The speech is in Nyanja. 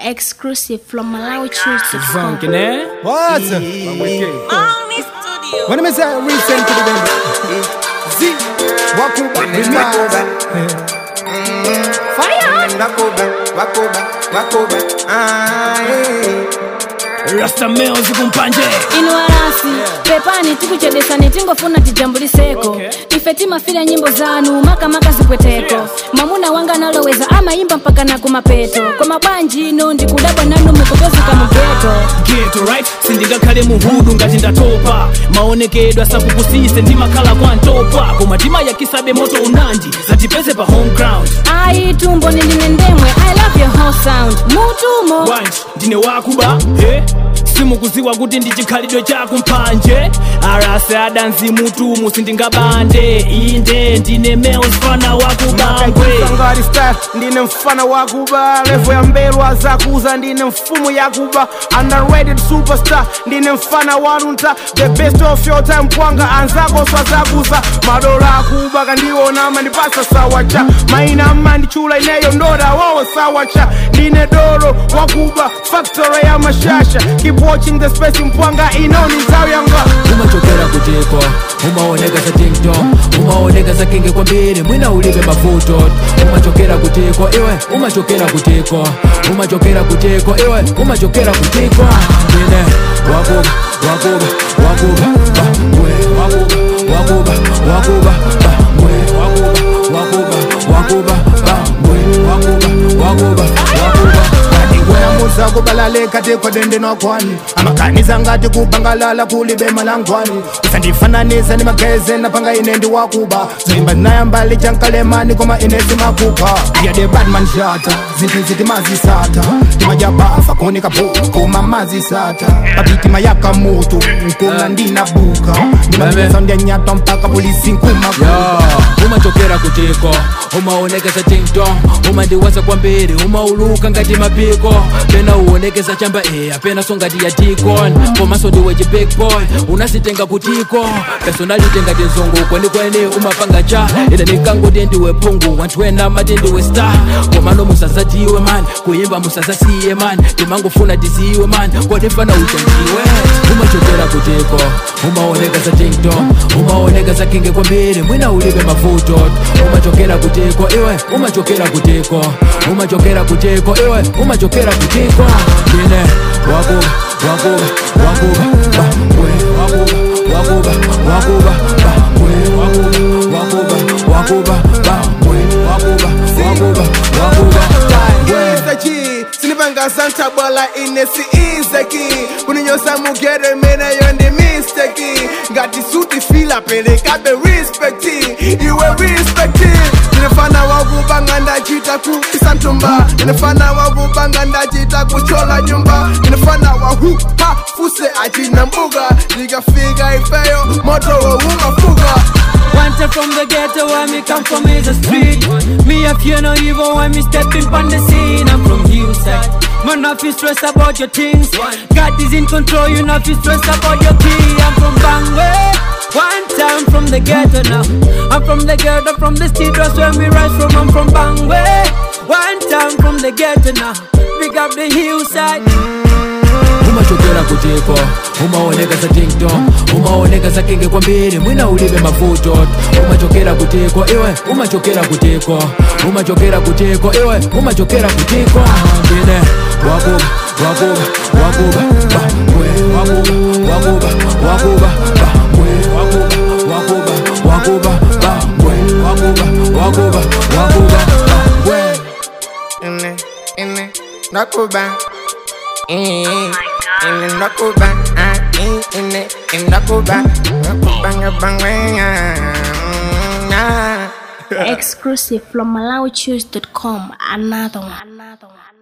Exclusive from MalawiChoose.com. Funkin', eh? What? When I say recent to the game. Z. Wakuba. Remix. Wakoba, wakoba, wakoba, ah, eh. Rasta Mills kumpanje. inuarasi pepani tikuchedesani tingofuna tijambuliseko Okay. ife timafira nyimbo zanu makamaka zipweteko mwamuna wanga naloweza amayimba mpaka na kumapeto kwa mabwanji ino ndikudabwa nanu mukupezeka mugeto Ghetto, right? sindingakhale muhudu ngati ndatopa maonekedwe asakukusise ndimakhala kwa ntopa koma timayakisabe moto unandi zatipeze pa home ground ayi tumbo nindine ndemwe i love your whole sound mutumo wanji ndine wakuba he simukuziwa kuti ndi chikhalidwe chaku mpanje arase adanzi mutumu sindingabande inde ndine mels fana wakubangwe ngati style ndine mfana wakuba levo ya mbelwa zakuza ndine mfumu yakuba underrated superstar ndine mfana wanunta the best of your time kwanga anzako swazakuza madola akuba kandiona mandipasa sawacha maina mandichula ineyo ndoda wawo sawacha ndine doro wakuba factory ya mashasha keep watching the space mpwanga inoni nzawu yanga umachokera kutiko umaoneka za tiktok umaoneka za kinge kwambiri mwina ulibe mafuto umachokera kutiko iwe umachokera kutiko umachokera kutiko iwe umachokera kutiko ine wakuba wakuba wakuba ba, we wakuba wakuba wakuba ba, we wakuba wakuba wakuba ba, we wakuba wakuba wakuba weamuza kubalaleka tekodende nokwani amakanisa ngati kubangalala kulibe malangwani usandifananisa ni mageze napanga ine ndi wakuba zoimba zinayambali chankalemani koma ine zimakupa yade badman shata zinthu ziti mazisata timajabafa kuoneka buku koma mazisata papitima yaka mutu nkunga ndinabuka ndimaiza ndyanyatwa mpaka polisi nkumakuba Yo, umachokera kutiko umaonekeza tiktok umandiwaza kwambiri umauluka ngati mapiko pena uonekeza chamba eya pena so ngati ya tikon komanso ndiwe chi big boy unasitenga kutiko personality ngati nzungu kwenikweni umapanga cha ine nikangoti ndiwe pungu wanthu ena mati ndiwe star komano musazatiwe man kuyimba musazasiye man timangofuna tiziwe man kodifana uchanjiwe umachokera kutiko umaonekeza tiktok umaonekeza kinge kwambiri mwina ulibe mafuto umachokera kutiko iwe umachokera kutiko umachokera kutiko iwe umachokera kutiko ine wakuba wakuba wakuba ba we wakuba wakuba wakuba ba we wakuba wakuba wakuba ba we wakuba wakuba wakuba we Izeki, sinipanga santa bwala ine si izeki kuninyosa mugere mene yo ndi misteki ngati suti fila pelekabe respecti iwe respecti ndinefana wakubanga ndachita kupisa ntumba ndinefana wakubanga ndachita kuchola nyumba ndinefana wahupa fuse achina mbuga ndikafika ifeyo moto woumafuga Wanted from the ghetto where me come from is a street. Me a fear no evil when me stepping on the scene. I'm from hillside. Man, not feel stress about your things. God is in control, you not feel stress about your key. I'm from Bangwe. One time from the ghetto now. I'm from the ghetto, from the street, that's where me rise from. I'm from Bangwe. One time from the ghetto now. Pick up the hillside. umachokera kutiko umaoneka za tiktok umaoneka za kinge kwambiri mwina ulibe mafuto umachokera kutiko iwe umachokera kutiko umachokera kutiko iwe umachokera kutiko ine wakuba wakuba wakuba ba we wakuba wakuba wakuba ba we wakuba wakuba wakuba ba we wakuba wakuba wakuba ba we Ine, ine, nakuba. Eh, ine nakuba. Ah, eh, ine, ine nakuba. Nakuba ngabangwenga. Mm, ah. Exclusive from MalawiChoose.com. Another one. Another one.